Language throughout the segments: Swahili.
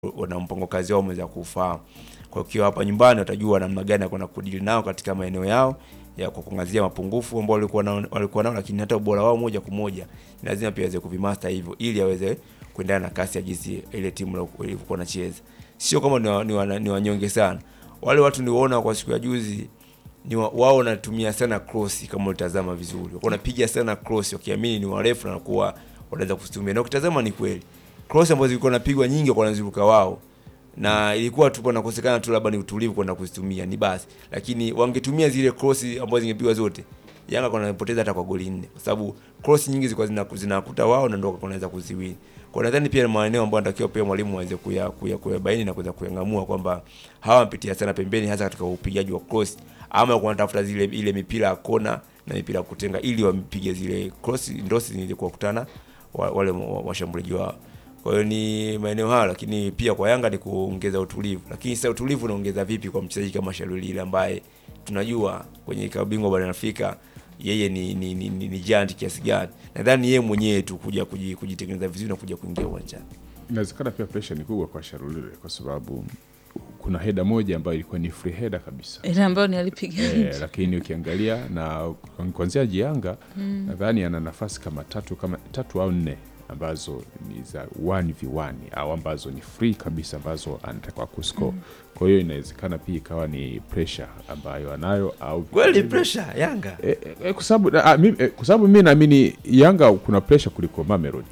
wana mpango kazi wao wameweza kufahamu. Kwa hiyo hapa nyumbani watajua namna gani ya kwenda kudili nao katika maeneo yao ya kwa kuangazia mapungufu ambao walikuwa nao, walikuwa nao, lakini hata ubora wao moja kwa moja ni lazima pia aweze kuvimaster hivyo ili aweze kuendana na kasi ya jinsi ile timu ilivyokuwa inacheza. Sio kama ni, wa, ni, wa, ni wanyonge sana. Wale watu niwaona kwa siku ya juzi ni wa, wao wanatumia sana cross kama utazama vizuri. Wako wanapiga sana cross wakiamini ni warefu na kuwa wanaweza kuzitumia. Na ukitazama ni kweli. Cross ambazo zilikuwa napigwa nyingi kwa wanaziruka wao na ilikuwa tu panakosekana tu labda ni utulivu kwenda kuzitumia ni basi, lakini wangetumia zile cross ambazo zingepigwa zote, Yanga kwa wanapoteza hata kwa goli nne, kwa sababu cross nyingi zilikuwa zinakuta wao na ndio wanaweza kuziwini. Kwa nadhani pia ni maeneo ambayo anatakiwa pia mwalimu aweze kuya kuya kuyabaini na kuweza kuyangamua kwamba hawa wamepitia sana pembeni, hasa katika upigaji wa cross, ama kwa wanatafuta zile ile mipira ya kona na mipira ya kutenga ili wampige zile cross ndosi zilizokuwa kukutana wale washambuliaji wao. Kwa hiyo ni maeneo hayo, lakini pia kwa Yanga ni kuongeza utulivu. Lakini sasa utulivu unaongeza vipi kwa mchezaji kama Shalulile ambaye tunajua kwenye klabu bingwa barani Afrika yeye ni ni, ni, ni, ni giant kiasi gani? Nadhani yeye mwenyewe tu kuja kujitengeneza vizuri na kuja kuingia uwanjani. Inawezekana pia pressure ni kubwa kwa Shalulile kwa sababu kuna heda moja ambayo ilikuwa ni free header kabisa ile ambayo ni alipiga e, lakini ukiangalia na kuanzia Jianga mm. nadhani ana nafasi kama tatu kama tatu au nne ambazo ni za 1v1 au ambazo ni free kabisa ambazo anataka kuscore. Mm. Kwa hiyo inawezekana pia ikawa ni pressure ambayo anayo au kweli pressure Yanga e, e, kwa sababu e, kwa sababu mimi naamini Yanga kuna pressure kuliko Mamelodi.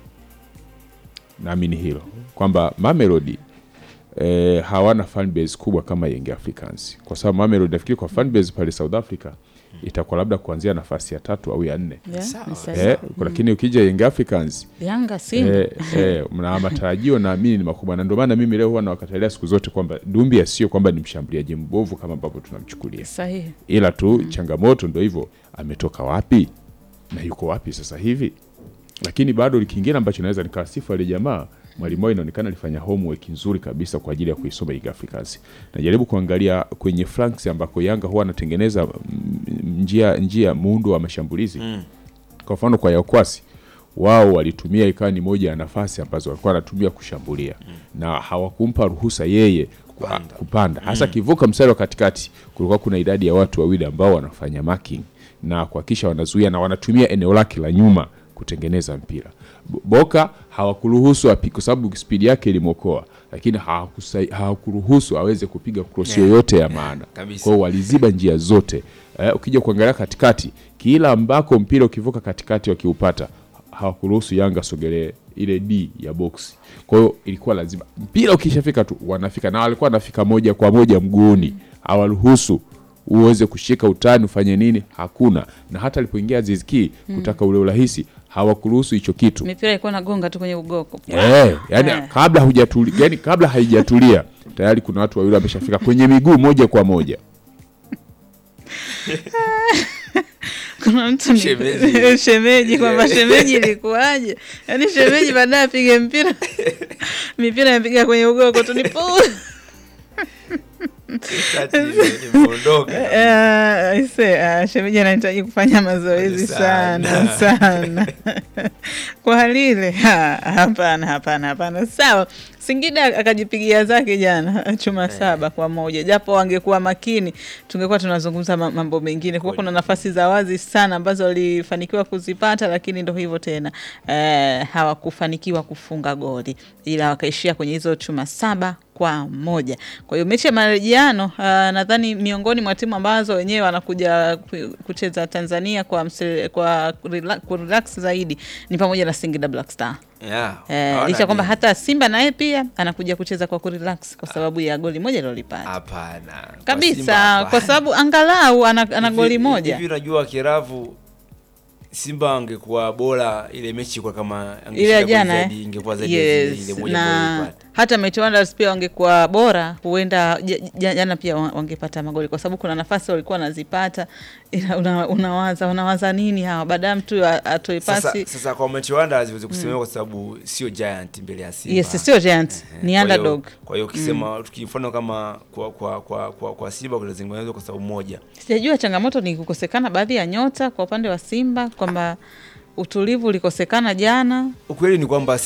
Naamini hilo kwamba Mamelodi e, hawana fan base kubwa kama Young Africans, kwa sababu Mamelodi nafikiri kwa fan base pale South Africa itakuwa labda kuanzia nafasi ya tatu au ya nne yeah, eh, lakini ukija Young Africans Yanga Simba eh, eh, na matarajio naamini ni makubwa, na ndio maana mimi leo huwa nawakatalia siku zote kwamba Dumbia sio kwamba ni mshambuliaji mbovu kama ambavyo tunamchukulia, sahihi, ila tu mm. changamoto ndio hivyo, ametoka wapi na yuko wapi sasa hivi. Lakini bado kingine ambacho naweza nikawasifu wale jamaa mwalimu wao inaonekana alifanya homework nzuri kabisa kwa ajili ya kuisoma Young Africans. Najaribu kuangalia kwenye flanks ambako Yanga huwa anatengeneza njia njia muundo wa mashambulizi mm. Kwa mfano kwa Yakwasi wao walitumia ikawa ni moja ya nafasi ambazo walikuwa wanatumia kushambulia mm. na hawakumpa ruhusa yeye kupanda, kupanda. hasa mm. kivuka mstari wa katikati, kulikuwa kuna idadi ya watu wawili ambao wanafanya marking na kuhakikisha wanazuia na wanatumia eneo lake la nyuma kutengeneza mpira. Boka hawakuruhusu apige kwa sababu spidi yake ilimwokoa, lakini hawakuruhusu aweze kupiga cross yoyote yeah, ya maana. Kwa hiyo waliziba njia zote. Eh, ukija kuangalia katikati, kila ambako mpira ukivuka katikati wakiupata, hawakuruhusu Yanga sogelee ile D ya box. Kwa hiyo ilikuwa lazima mpira ukishafika tu wanafika, na walikuwa wanafika moja kwa moja mguuni, hawaruhusu uweze kushika utani ufanye nini, hakuna. Na hata alipoingia Aziz Ki kutaka ule urahisi hawakuruhusu hicho kitu. Mipira ilikuwa nagonga tu kwenye ugoko eh, yani eh. kabla hujatulia, yani kabla haijatulia tayari kuna watu wawili wameshafika kwenye miguu moja kwa moja. kuna mtu shemeji, shemeji kwamba shemeji ilikuwaje? Yani shemeji baadaye apige mpira mipira inapiga kwenye ugoko tu nipo shemeji anahitaji kufanya mazoezi sana sana kwa hali ile. Hapana, hapana, hapana. Sawa, Singida akajipigia zake jana chuma hey, saba kwa moja. Japo wangekuwa makini, tungekuwa tunazungumza mambo mengine, kwa kuna nafasi za wazi sana ambazo walifanikiwa kuzipata, lakini ndo hivyo tena, eh, hawakufanikiwa kufunga goli, ila wakaishia kwenye hizo chuma saba kwa moja. Kwa hiyo mechi ya marejeano uh, nadhani miongoni mwa timu ambazo wenyewe wanakuja kucheza Tanzania kwa msele, kwa kurelax zaidi ni pamoja na Singida Black Star. Yeah, eh, licha kwamba hata Simba naye pia anakuja kucheza kwa kurelax kwa sababu ya goli moja lilolipata. Hapana. Kabisa, kwa sababu angalau ana, ana goli moja. Hivi unajua Kiravu Simba angekuwa bora ile mechi kwa kama ile jana eh? ingekuwa zaidi yes, ile moja na hata Mighty Wonders pia wangekuwa bora, huenda jana pia wangepata magoli, kwa sababu kuna nafasi walikuwa wanazipata, ila una, unawaza unawaza nini hawa baada mtu atoe pasi sasa, sasa kwa Mighty Wonders ziweze kusemewa mm. kwa sababu sio giant mbele ya Simba. Yes, sio giant uh-huh. ni underdog. Kwa hiyo ukisema mm. tukifano kama kwa kwa kwa kwa, kwa Simba kunazungumzwa kwa sababu moja, sijajua changamoto ni kukosekana baadhi ya nyota kwa upande wa Simba kwamba utulivu ulikosekana jana. Ukweli ni kwamba